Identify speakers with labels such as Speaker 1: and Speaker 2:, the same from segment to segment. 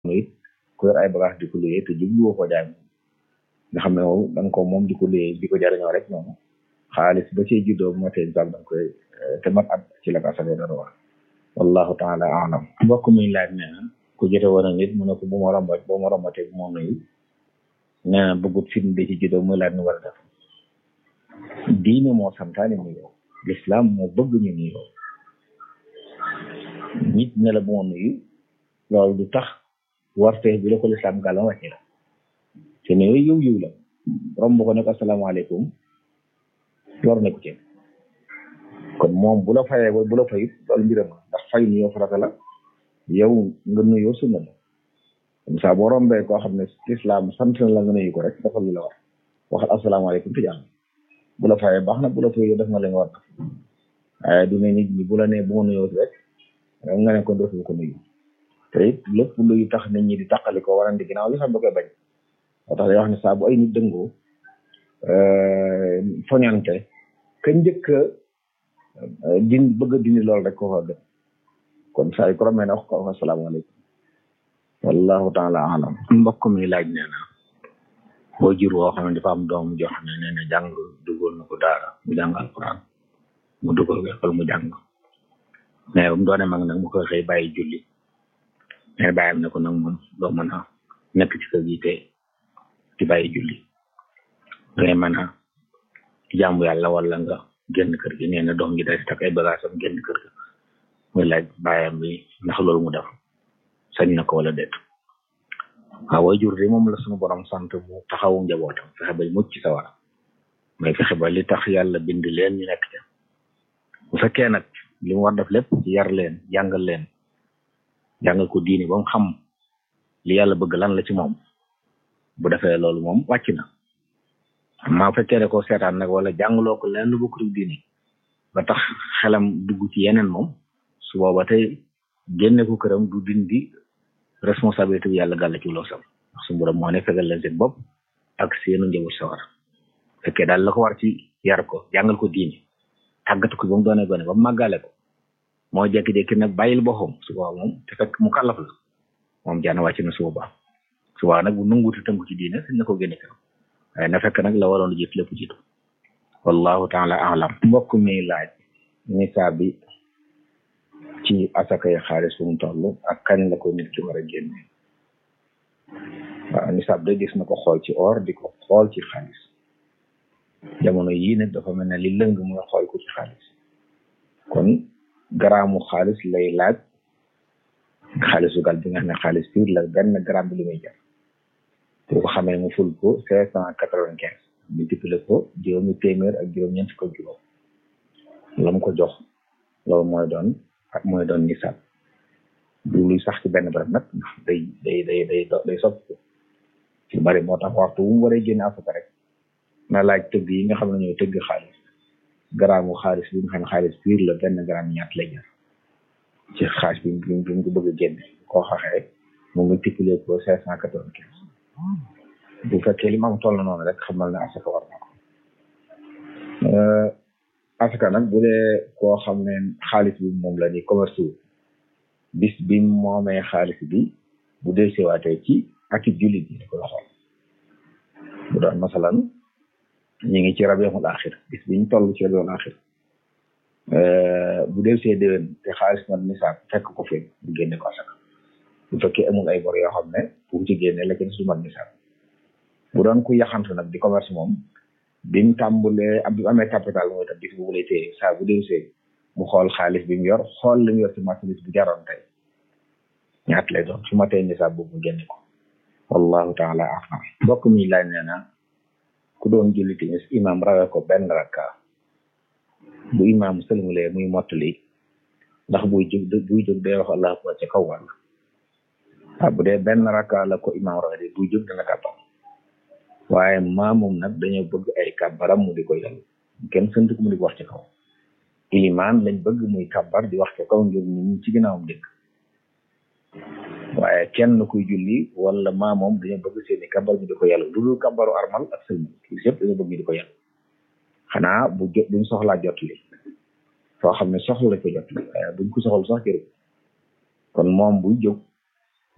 Speaker 1: it ku yor ay bagage di ko luyee te jubluwoo ko jaay nga xam ne moom da nga ko moom di ko luyee di ko jariñoo rek noonu xaalis ba ci juddoo bu ma tee da nga koy te mat at ci la ko asale dara wax wallahu taala alam mbokk mi laaj nee na ku jote woon a nit mu ne ko bu ma romba bu ma rombatee bu ma nuyu nee na bëggut film bi ci juddoo muy laaj nu war a def diine moo santaane nuyoo l'islam moo bëgg ñu nuyoo nit ne la bu ma nuyu loolu du tax wartee bi la ko l'islam gàllam wàcce la te nuyoo yiw yiw la romb ko ne ko asalaamaaleykum lor nekku ci kon moom bu la fayee bu la fayut loolu mbiram ndax fay nuyoo farata la yow nga nuyoo sunna la comme ça boo rombee koo xam ne islam sant na la nga nuyu ko rek dafa lu la war waxal asalaamaaleykum te jàmm bu la fayee baax na bu la fayee def nga la nga war waaye du ne nit ñi bu la nee bu ma nuyoo rek nga ne ko dootu ko nuyu te it lépp luy tax nit ñi di taqali ko warandi ginnaaw li xam da koy bañ moo tax day wax ne saa bu ay nit dëngoo foñante ka njëkk din bëgg a dindi loolu rek ko fa gën kon saa yu ko romee ne wax ko asalaamaaleykum wallahu taala alam mbokk mi laaj nee na boo jur woo xam ne dafa am doom joo xam ne nee na jàng dugal na ko daara mu jàng alquran mu dugal ko école mu jàng mais ba mu doone mag nag mu koy xëy bàyyi julli mais bàyyam ne ko nag moom doo mën a nekk ci kër gi te di bàyyi julli dangay mën a jaamu yàlla wala nga génn kër gi nee na doom gi day tak ay bagage am génn kër gi muy laaj bàyyam bi ndax loolu mu def sañ na ko wala déet waaw way jur de moom la suñu borom sant mu taxawu njabootam fexe ba mucc ci sawara mais fexe ba li tax yàlla bind leen ñu nekk ca bu fekkee nag li mu war def lépp ci yar leen jàngal leen jàngal ko diini ba mu xam li yàlla bëgg lan la ci moom bu defee loolu moom wàcc na maa fekkee ne ko seetaan nag wala jàngaloo ko leen lu bokkul diini ba tax xelam dugg ci yeneen moom su booba tey génne ko këram du dindi responsabilité bi yàlla gàll ci loo sam ndax su borom moo ne fegal leen seen bopp ak seenu njaboot sawar fekkee daal la ko war ci yar ko jàngal ko diini tàggat ko ba mu doone gone ba mu màggale ko moo jékki-jékki nag bàyyil boppam su boobaa moom te fekk mu kàllaf la moom jaana wàcc na su boobaa su boobaa nag bu nanguuti tënku ci diine sañ na ko génne këram waaye na fekk nag la waroon jiit lépp jiitu wallahu taala alam mbokk mi laaj nisaab bi ci asakay xaalis fu mu toll ak kañ la ko nit ki war a génne waaw nisaab de gis na ko xool ci or di ko xool ci xaalis jamono yii nag dafa mel ne li lëng mooy xool ko ci xaalis kon garaamu xaalis lay laaj xaalisu gal bi nga xam ne xaalis piir la benn gramme bi li muy jar bu ko xamee mu ful ko cinq cent quatre-vingt-quinze multiplié ko juróomi téeméer ak juróom-ñeent fukk ak juróom la mu ko jox loolu mooy doon ak mooy doon nisaab du luy sax ci benn barab nag ndax day day day day day soppi ci bari moo tax waxtu wu mu waree génne asaka rek na laaj tëgg yi nga xam ne ñooy tëgg xaalis garaamu xaalis bi nga xam ne xaalis piir la benn gramme ñaat lay jar ci xaalis bi bi mu ko bëgg a génne koo xaxee mu multiplié ko cinq cent quatre-vingt-quinze bu fekkee li ma am toll noonu rek xamal ne asaka war na ko asaka nag bu dee koo xam ne xaalis bi moom la ni commerce wu bis bi moomee xaalis bi bu dee sewaatee ci akib jullit yi koy xool bu doon masalan ñu ngi ci rabiul axir bis biñ toll ci rabiul axir bu dee see déwén te xaalis man nisaab fekk ko fi bu génne ko asaka bu fekkee amul ay bor yoo xam ne bu ci génne la ci su man nisaab bu doon ku yaxantu nag di commerce moom bi mu tàmbulee ab bi mu amee capital mooy tam bis boobu lay téye saa bu dee see mu xool xaalis bi mu yor xool li mu yor ci marchandise bi jaroon tey ñaat lay doon su ma tey nisaab boobu mu génne ko wallahu taala alam mbokk mi laaj nee na ku doon julli timis imam rawe ko benn rakka bu imam sëlmulee muy mottali ndax buy jóg buy jóg day wax allah akbar ca kaw wàll waaw bu dee benn rakka la ko imam rawe de buy jóg dana kàbbal waaye maamum nag dañoo bëgg ay kàbbaram mu di ko yàllu kenn sant ko mu di ko wax ci kaw ilimaan lañ bëgg muy kàbbar di wax ci kaw ngir ñu ci ginnaawam dégg waaye kenn kuy julli wala maamoom dañoo bëgg seeni kàbbar mu di ko yàllu lu dul kàbbaru armal ak sëlmal kii yëpp dañoo bëgg ñu di ko yàllu xanaa bu jot buñ soxlaa jot li soo xam ne soxla lañ ko jot li waaye buñ ko soxla sax jërë kon moom buy jóg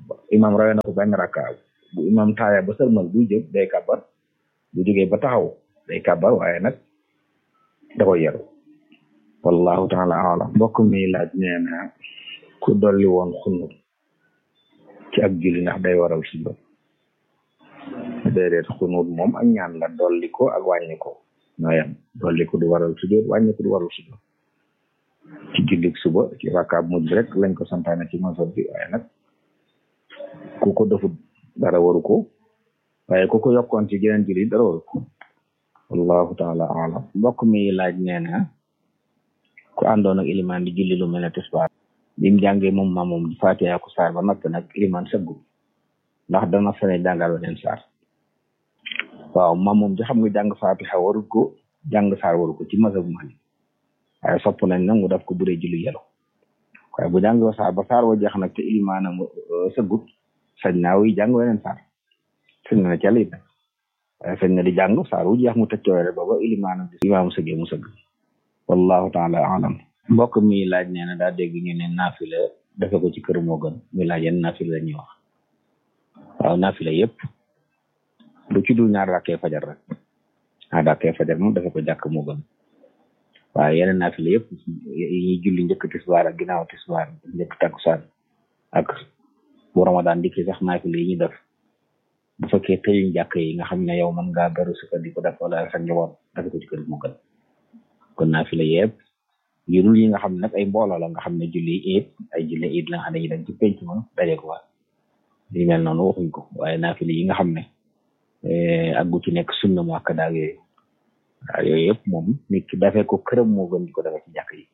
Speaker 1: imam rawee na ko benn rakka bu imam taaya ba sërmal buy jóg day kàbbar bu jógee ba taxaw day kàbbar waaye nag da koy yaru wallahu taala alam mbokk mi laaj nee na ku dolli woon xunut ci ak julli ndax day waral sujjoot déedéet xunut moom ak ñaan la dolli ko ak wàññi ko ñooyam dolli ko du waral sujjoot wàññi ko du waral sujjoot ci jullik suba ci rakkaab mujj rek lañ ko santaane ci masab bi waaye nag ku ko defut dara waru ko waaye ku ko yokkoon ci geneen julli dara waru ko wallahu taala alam mbokk mi laaj nee na ku àndoon ak ilimaan di julli lu mel ne tisbaar bi mu jàngee moom ma moom di fatiha ko saar ba noppi nag ilimaan sëggu ndax dana fene jàngal weneen saar waaw ma moom di xam nga jàng fatiha waru ko jàng saar waru ko ci mazhabu Malik waaye sopp nañ nag mu def ko bu dee julli yelo waaye bu jàng saar ba saar wa jeex nag te ilimaanam sëggut sañ naa wuy jàng weneen saar sañ na ca it nag waaye sañ na di jàng saar wu jeex mu tëj coore ba ba ilimaanam di imaam sëggee mu sëgg wallahu taala alam mbokk mi laaj nee na daa dégg ñu ne naafila defe ko ci kër moo gën muy laaj yenn naafila la ñuy wax waaw naafila yëpp lu ci dul ñaar rakkee fajar rek ñaar rakkee fajar moom defe ko jàkk moo gën waaye yeneen naafila yëpp yi ñuy julli njëkk tisbaar ak ginnaaw tisbaar njëkk takkusaan ak bu ramadan dikki sax naafila yi ñu def bu fekkee tëjuñ jàkk yi nga xam ne yow mën ngaa beru sukka di ko def wala sa njaboot defe ko ci kër moo gën kon naafila yëpp yu dul yi nga xam ne nag ay mbooloo la nga xam ne julli iid ay julli iid la nga xam ne ñu dem ci penc ma daje ko fa li mel noonu waxuñ ko waaye naafila yi nga xam ne aggu ci nekk sunna mu ak daag yooyu waaw yooyu yëpp moom nit ki dafee ko këram moo gën di ko defee ci jàkk yi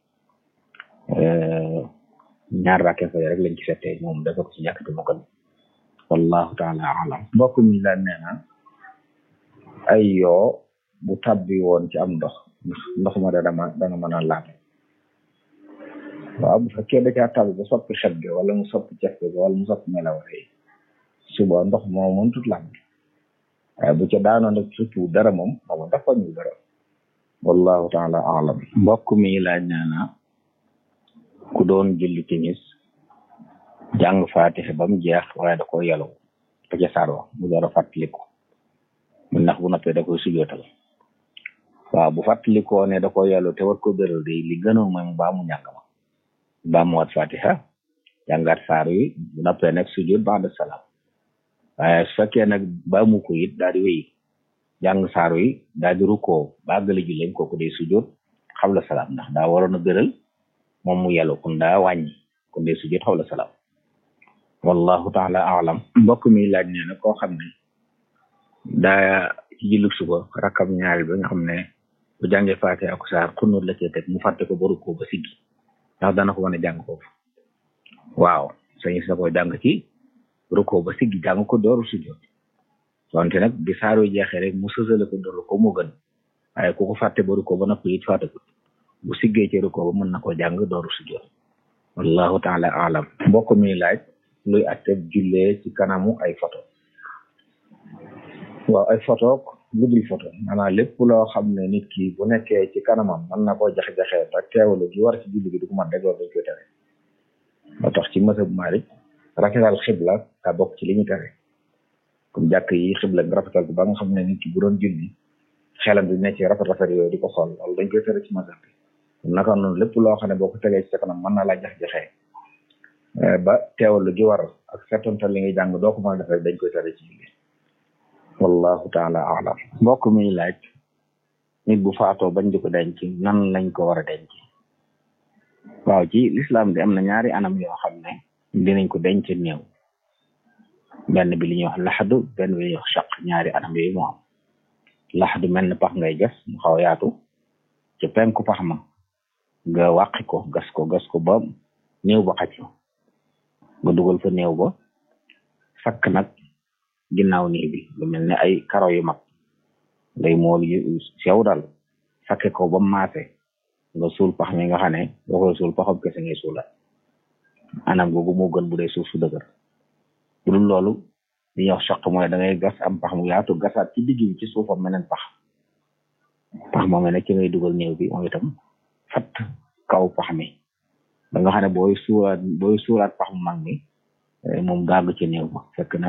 Speaker 1: ñaar rakke fa rek lañ ci fettee moom dafee ko ci jàkk ji moo gën wallahu taala alam mbokk mi la nee na ay yoo bu tabbi woon ci am ndox ndox ma da dama dana mën a laate waaw bu fekkee da caa tabbi ba soppi xet ga wala mu soppi cef ga wala mu soppi melawee suba ndox moo mën tut laat waaye bu ca daanoon rek surtout dara moom moom dafa ñu dara wallahu taala alam mbokk mi laaj nee na ku doon julli timis jàng faatixe ba mu jeex waaye da ko yelaw ba ca saar wa mu door a fàttaliku mu ndax bu noppee da koy sujootal waaw bu fàttalikoo ne da ko yellu te war ko béral de li gënoon mooy mu baa mu njàng ma baa mu wat fatiha jàngaat saar wi bu noppee nag sujud ba'da salaam waaye su fekkee nag baa mu ko it daal di wéy jàng saar wi daal di rukkoo ba gëla julleem kooku day sujud xawla salaam ndax daa waroon a béral moom mu yellu kun daa wàññi kun day sujud xawla salaam wallahu taala alam mbokk mi laaj nee na koo xam ne daa ci jullit suba rakkam ñaari ba nga xam ne bu jàngee faate ak saar xunóot la cee teg mu fàtte ko ba rukkoo ba siggi ndax dana ko mën a jàng foofu waaw sañis na koy jàng ci rukkoo ba siggi jàng ko dooru sujjoot wante nag bi saaru jeexee rek mu sësale ko dooru ko mu gën waaye ku ko fàtte ba rukkoo ba noppi it fàtte ko bu siggee ci rukkoo ba mën na ko jàng dooru sujjoot wallahu taala alam mbokk mi laaj luy atteb jullee ci kanamu ay photo waaw ay photo lu dul photo maanaam lépp loo xam ne nit ki bu nekkee ci kanamam mën na koo jaxe-jaxee te teewlu gi war ci julli gi du ko mat rek loolu dañ koy tere moo tax ci mësab Maalik rafetal xibla daa bokk ci li ñu tere comme jàkk yi xibla nga rafetal ko ba nga xam ne nit ki bu doon julli xelam di ne ci rafet rafet yooyu di ko xool loolu dañ koy tere ci mësab bi naka noonu lépp loo xam ne boo ko tegee ci sa kanam mën na laa jax-jaxee ba teewlu gi war ak seetantal li ngay jàng doo ko mën a def rek dañ koy tere ci julli wallahu taala alam mbokk mi laaj nit bu faatoo bañ di ko denc nan lañ ko war a denc waaw ci lislaam di am na ñaari anam yoo xam ne dinañ ko denc néew benn bi li ñuy wax laxadu benn bi li ñuy wax chaq ñaari anam yooyu moo am laxadu mel ne pax ngay gas mu xaw yaatu ci penku pax ma nga wàqi ko gas ko gas ko ba néew ba xaj nga dugal fa néew ba sakk nag ginnaaw nii bi lu mel ne ay karo yu mag ngay mool yu sew dal sakke ko ba maase nga suul pax mi nga xam ne boo koy suul paxam kese ngay suula anam googu moo gën bu dee suuf su dëgër bu dul loolu li ñuy wax soq mooy da ngay gas am pax mu yaatu gasaat ci digg bi ci suufam meneen pax pax moom ne ci ngay dugal néew bi moom itam fat kaw pax mi ba nga xam ne booy suulaat booy suulaat pax mu mag mi moom daa nga ca néew ba fekk na